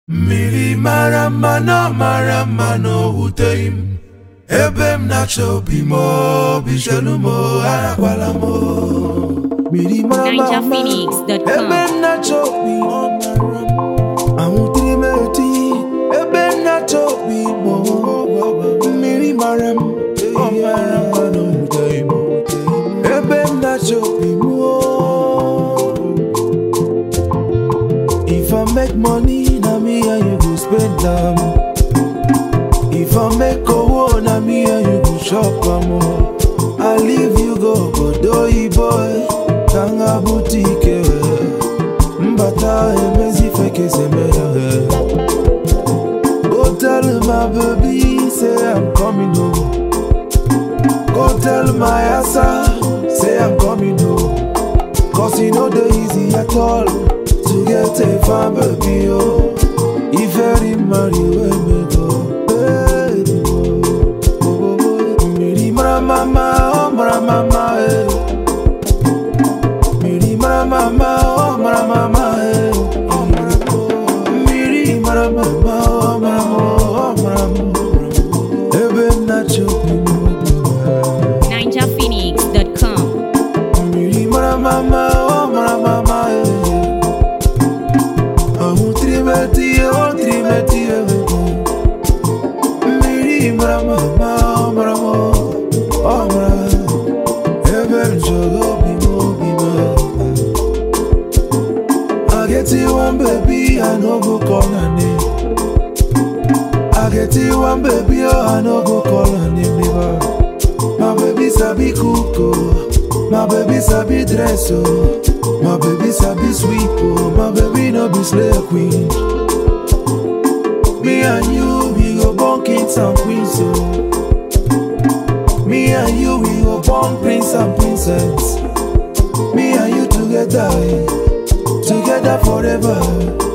mmiri mara mma na mara mma na o wuteghị m ebe m na-achọ obi m obi chelu m arakwala m mmiri mara mma mma NigerPhoenix.com. ebe m na-achọ obi anwụtiri m eti ebe m na-achọ obi m mmiri mara m ọ mara mma na o wuteghị m ebe m na-achọ obi m If I make money, na me and you go spend am. If I make owo, na me and you go shop am. o. I leave you go Bodoyi boy, Tanga boutique. Mbata emezi feke semea. Go tell my baby, say I'm coming home. Go tell my asa, say I'm coming home. Cause you know the easy at all to get a fine baby, oh. If every marry where me go, hey, oh, oh, oh, oh. Miri mara mama, oh mara mama, eh. Miri mara mama, oh mara mama, eh. Oh, mara, oh. Miri mara mama, oh mara, oh mara, oh. Ebe m na-achọ obi m, oh. NigerPhoenix.com. Mmiri mara mama, ọ mara mama ee. Ọhụ tirimeti, ọ tirimeti ee. Mmiri mara mama, ọ mara mma, ọ mara. Ebe m chọrọ obi m, obi m. I get you one baby, I no go call her name. I get you one baby, oh, I no go call her name never. My baby sabi cook oh, my baby sabi dress oh, my baby sabi sweep oh, my baby no be slave queen. Me and you we go born kings and queens oh. Me and you we go born prince and princess. Me and you together, eh, together forever.